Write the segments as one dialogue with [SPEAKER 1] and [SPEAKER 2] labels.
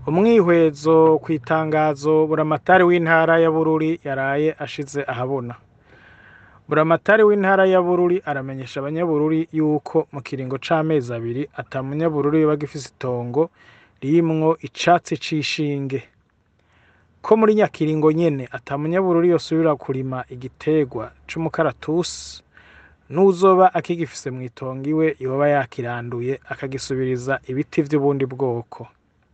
[SPEAKER 1] umwihwezo kw'itangazo buramatari w'intara ya Bururi yaraye ashize ahabona buramatari w'intara ya Bururi aramenyesha abanyabururi yuko mu kiringo c'amezi abiri ata munyabururi yoba agifise itongo ririmwo icatsi c'ishinge ko muri nyakiringo nyene ata munyabururi yosubira kurima igiterwa c'umukaratusi n'uwuzoba akigifise mw'itongo iwe yoba yakiranduye akagisubiriza ibiti vy'ubundi bwoko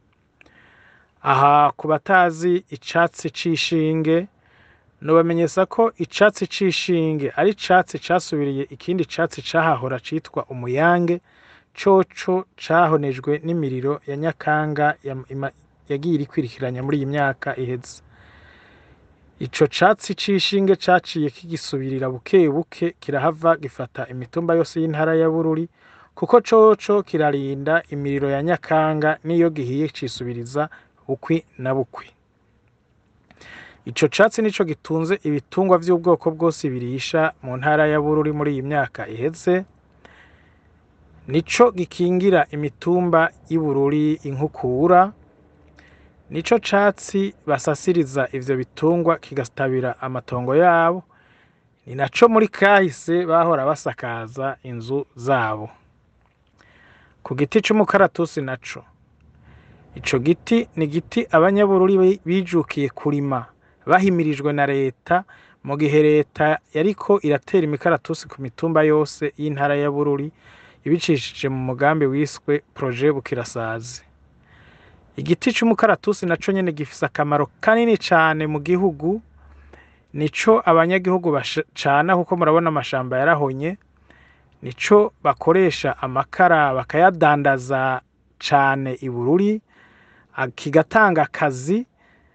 [SPEAKER 1] aha ku batazi icatsi c'ishinge nobamenyesha ko icatsi c'ishinge ari icatsi casubiriye ikindi catsi cahahora citwa umuyange coco cahonejwe n'imiriro ya Nyakanga yagiye irikwirikiranya muri iyi myaka iheze ico catsi c'ishinge caciye kigisubirira buke buke kirahava gifata imitumba yose y'intara ya Bururi kuko coco kirarinda imiriro ya Nyakanga niyo gihiye cisubiriza bukwi na bukwi ico catsi nico gitunze ibitungwa vy'ubwoko bwose birisha mu ntara ya Bururi muri iyi myaka iheze nico gikingira imitumba y'i Bururi inkukura nico catsi basasiriza ivyo bitungwa kigatabira amatongo yabo ni naco muri kahise bahora basakaza inzu zabo ku giti c'umukaratusi naco ico giti ni igiti abanyabururi bijukiye kurima bahimirijwe na leta mu gihe leta yariko iratera imikaratusi ku mitumba yose y'intara ya Bururi ibicishije mu mugambi wiswe projet Bukirasazi igiti c'umukaratusi naco nyene gifise akamaro kanini cane mu gihugu nico abanyagihugu bacana kuko murabona amashamba yarahonye nico bakoresha amakara bakayadandaza cane i Bururi kigatanga akazi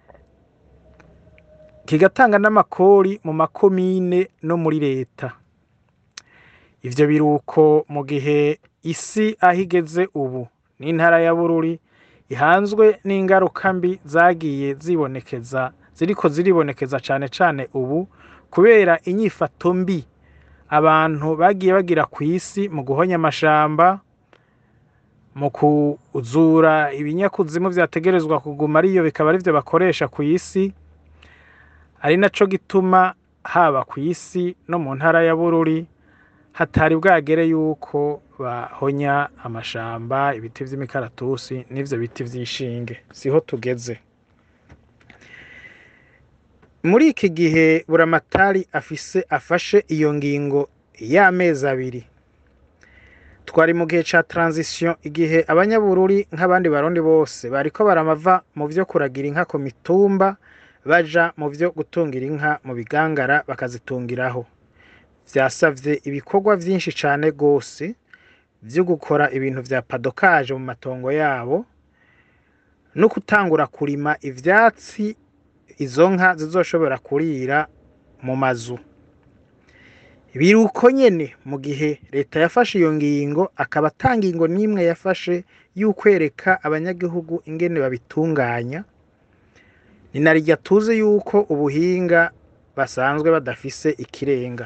[SPEAKER 1] kigatanga n'amakori mu makomine no muri leta ivyo biruko mu gihe isi aho igeze ubu n'intara ya Bururi ihanzwe n'ingaruka mbi zagiye zibonekeza ziriko ziribonekeza cane cane ubu kubera inyifato mbi abantu bagiye bagira kw'isi mu guhonya amashamba mu kuzura ibinyakuzimu vyategerezwa kuguma ariyo bikaba arivyo bakoresha kw'isi ari naco gituma haba kw'isi no mu ntara ya Bururi hatari bwagere yuko bahonya amashamba ibiti vy'imikaratusi n'ivyo biti vy'ishinge siho tugeze muri iki gihe buramatari afise afashe iyo ngingo y'amezi abiri twari mu gihe ca transition igihe abanyabururi nk'abandi barundi bose bariko baramava mu vyo kuragira inka ku mitumba baja mu vyo gutungira inka mu bigangara bakazitungiraho vyasavye ibikorwa vyinshi cane gose vyo gukora ibintu vya padokaje mu matongo yabo no gutangura kurima ivyatsi izo nka zizoshobora kurira mu mazu biruko nyene mu gihe leta yafashe iyo ngingo akaba ata ngingo n'imwe yafashe y'ukwereka abanyagihugu ingene babitunganya ni narirya tuzi yuko ubuhinga basanzwe badafise ikirenga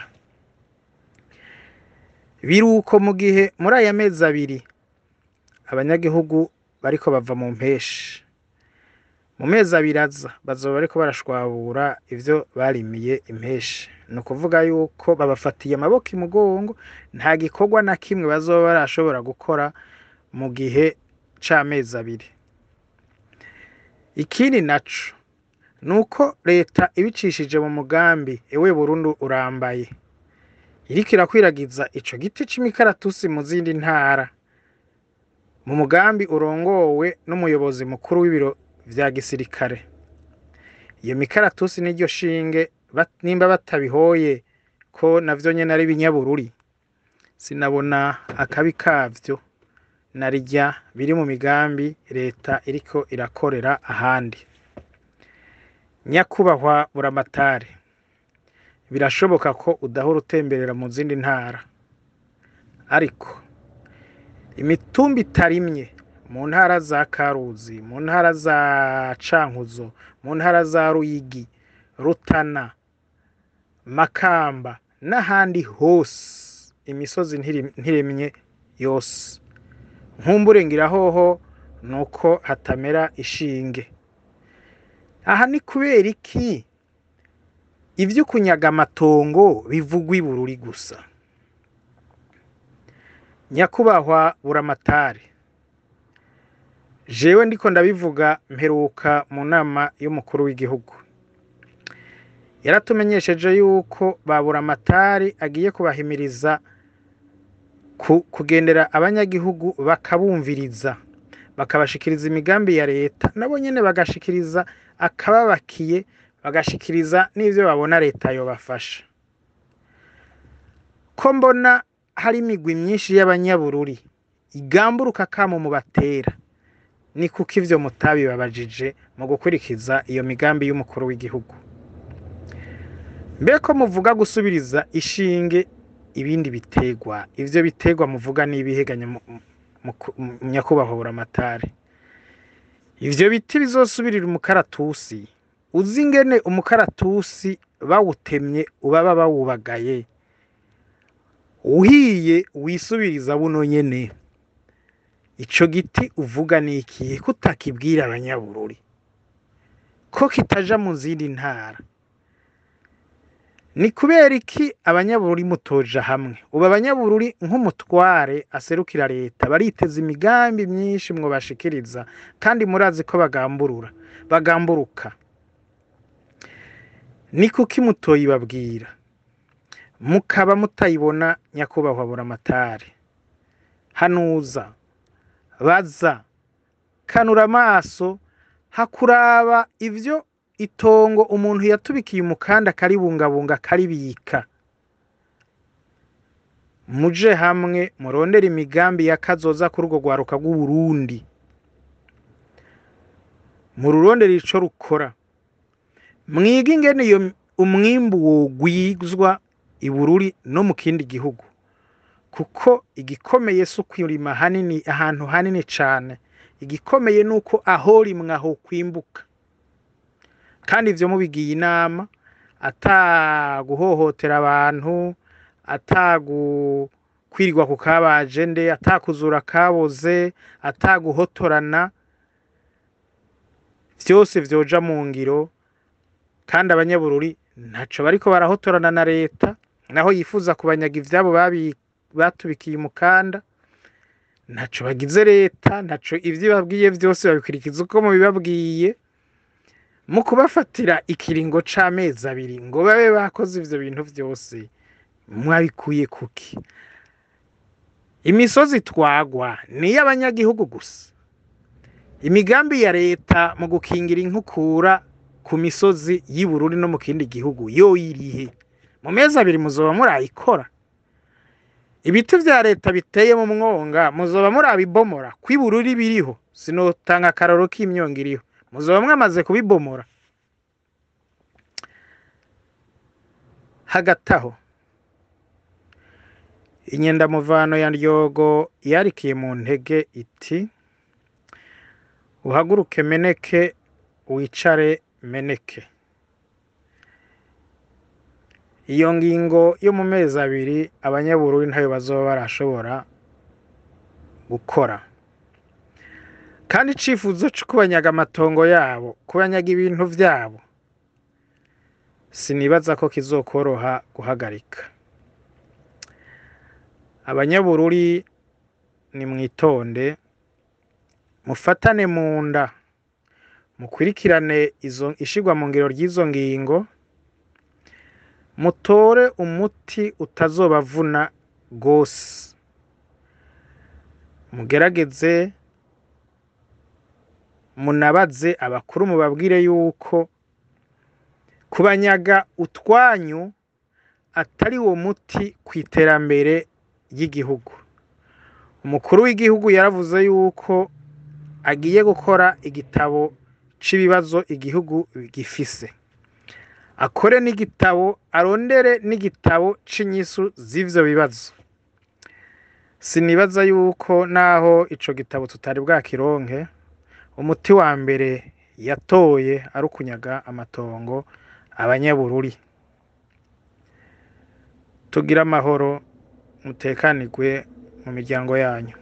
[SPEAKER 1] biruko mu gihe muri aya mezi abiri abanyagihugu bariko bava mu mpeshi mu mezi abiri aza bazoba bariko barashwabura ivyo barimiye impeshi ni ukuvuga yuko babafatiye amaboko imugongo nta gikorwa na kimwe bazoba barashobora gukora mu gihe c'amezi abiri ikindi naco ni uko leta ibicishije mu mugambi ewe burundu urambaye iriko irakwiragiza ico giti c'imikaratusi mu zindi ntara mu mugambi urongowe n'umuyobozi mukuru w'ibiro vya gisirikare iyo mikaratusi n'iryo shinge nimba batabihoye ko navyo nyene ari ibinyabururi sinabona akabi kavyo narirya biri mu migambi leta iriko irakorera ahandi nyakubahwa buramatari birashoboka ko udahora utemberera mu zindi ntara ariko imitumba itarimye mu ntara za karuzi mu ntara za cankuzo mu ntara za ruyigi rutana makamba n'ahandi hose imisozi ntiremye yose nkumbure ngira hoho ni uko hatamera ishinge aha ni kubera iki ibyo kunyaga amatongo bivugwa i bururi gusa nyakubahwa buramatari jewe ndiko ndabivuga mperuka mu nama y'umukuru w'igihugu yaratumenyesheje yuko ba buramatari agiye kubahimiriza kugendera abanyagihugu bakabumviriza bakabashikiriza imigambi ya leta nabo nyene bagashikiriza akababakiye bagashikiriza n'ivyo babona leta yobafasha ko mbona hari imigwi myinshi y'abanyabururi igamburuka kamo mu batera ni kuko ivyo mutabibabajije mu gukurikiza iyo migambi y'umukuru w'igihugu mbe ko muvuga gusubiriza ishinge ibindi bitegwa ivyo bitegwa muvuga n'ibiheganya nyakubahwa buramatari ivyo biti bizosubirira umukaratusi uzi ingene umukaratusi bawutemye ubaba bawubagaye uhiye wisubiriza buno nyene ico giti uvuga ni ikihe ko utakibwira abanyabururi ko kitaja mu zindi ntara ni kubera iki abanyabururi mutoja hamwe ubu abanyabururi nk'umutware aserukira leta bariteza imigambi myinshi mwobashikiriza kandi murazi ko bagamburura bagamburuka ni kuki mutoyibabwira mukaba mutayibona nyakubahwa buramatari hanuza baza kanura amaso hakuraba ivyo itongo umuntu yatubikiye umukanda akaribungabunga akaribika muje hamwe murondera imigambi ya kazoza kuri urwo rwaruka rw'uburundi mururondera ico rukora mwige ingene iyo umwimbu wogwizwa ibururi no mu kindi gihugu kuko igikomeye si ukwirima hanini ahantu hanini cane igikomeye ni uko aho rimwe aho kwimbuka kandi ivyo mubigiye inama ataguhohotera abantu atagukwirirwa ku kabajende atakuzura kaboze ataguhotorana vyose vyoja mu ngiro kandi abanyabururi ntaco bariko barahotorana na leta naho yifuza kubanyaga ivyabo batubikiye umukanda ntaco bagize leta ntaco ivyo babwiye vyose babikurikiza uko mubibabwiye mu kubafatira ikiringo c'amezi abiri ngo babe bakoze ivyo bintu vyose mwabikuye kuki imisozi twagwa ni iy'abanyagihugu gusa imigambi ya leta mu gukingira inkukura ku misozi y'Ibururi no mu kindi gihugu yo irihe mu mezi abiri muzoba murayikora ibiti vya leta biteye mu mwonga muzoba murabibomora kw'ibururi biriho sinotanga akararo k'imyonga iriho muzoba mwamaze kubibomora hagati aho inyendamuvano ya ryogo yarikiye mu ntege iti uhaguruke meneke wicare meneke iyo ngingo yo mu mezi abiri abanyabururi ntayo bazoba barashobora gukora kandi icifuzo co kubanyaga amatongo yabo kubanyaga ibintu vyabo sinibaza ko kizokoroha guhagarika abanyabururi ni mwitonde mufatane mu nda mukurikirane izo ishigwa mu ngiro ry'izo ngingo mutore umuti utazobavuna gose mugerageze munabaze abakuru mubabwire yuko kubanyaga utwanyu atari wo muti kw'iterambere ry'igihugu umukuru w'igihugu yaravuze yuko agiye gukora igitabo c'ibibazo igihugu gifise akore n'igitabo arondere n'igitabo c'inyisu z'ivyo bibazo sinibaza yuko naho ico gitabo tutari bwakironke umuti wa mbere yatoye ari ukunyaga amatongo abanyabururi tugire amahoro mutekanirwe mu miryango yanyu